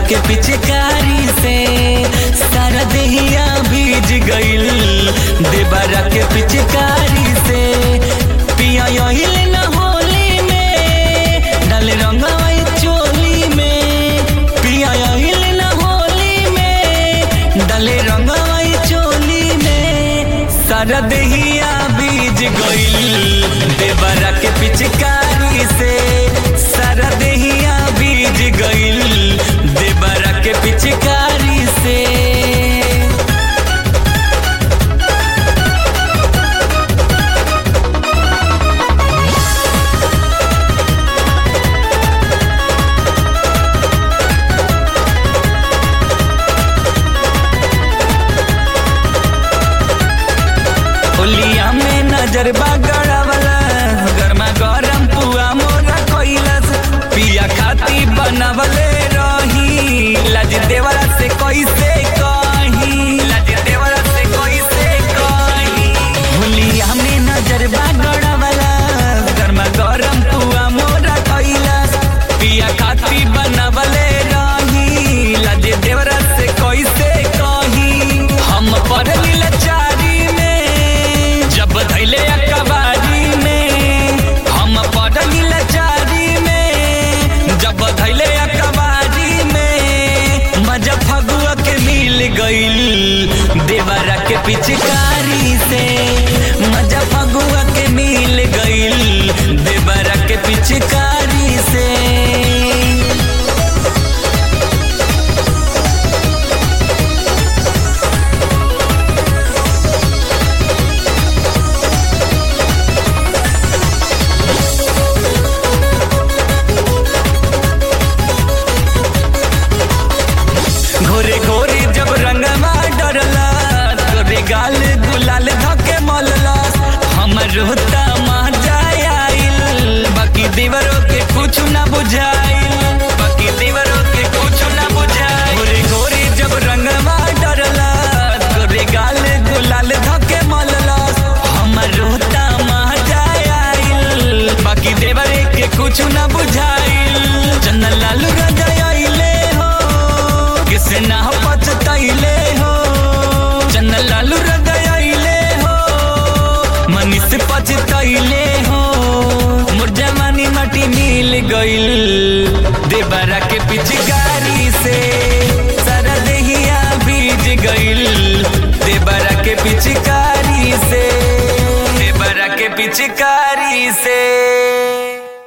के पिचकारी से सारा देहिया भीज गइल देवरा के पिचकारी से पिया यहिल न होली में डाले रंगवाई चोली में पिया यहिल न होली में डाले रंगवाई चोली में सारा देहिया बीज गइल देवरा के पिचकारी से सारा देहिया बीज गइल देवरा के पिचकारी से होलिया में नजर गड़ावला गरमा गरम पुआ मोरा कैलस पिया खाती बनवले रही लज देवरा से कैसे कही लज देवरा से कैसे कही होलिया में नजर गड़ावला गरमा गरम पुआ मोरा कैलस पिया खाती बनवले रही लज देवरा से कैसे कही हम पढ़ली लाचारी में जब धैले अकबारी में हम पढ़ली लाचारी में जब धैले अकबारी में मजा फगुआ के मिल गइल देवरा के पिचकारी से मजा फगुआ के मिल गइल देवरा के पिचकारी से घोरे घोरे जब रंगवा डरला तोरे गाल गुलाल धके मलला हमर होता मजा आइल बाकी देवरों के कुछ ना बुझाइल बाकी देवरों के कुछ ना बुझाइल घोरे घोरे जब रंगवा डरला तोरे गाल गुलाल धके मलला हमर होता मजा आइल बाकी देवरे के कुछ ना बुझाइल चंदन लाल रजाइले हो किसे ना पछतैले हो चंदन लालू रजाइले हो मनीष पछतैले हो मोर जवानी माटी मिल गइल देवरा के पिचकारी से सारा देहिया बीज गइल देवरा के पिचकारी से देवरा के पिचकारी से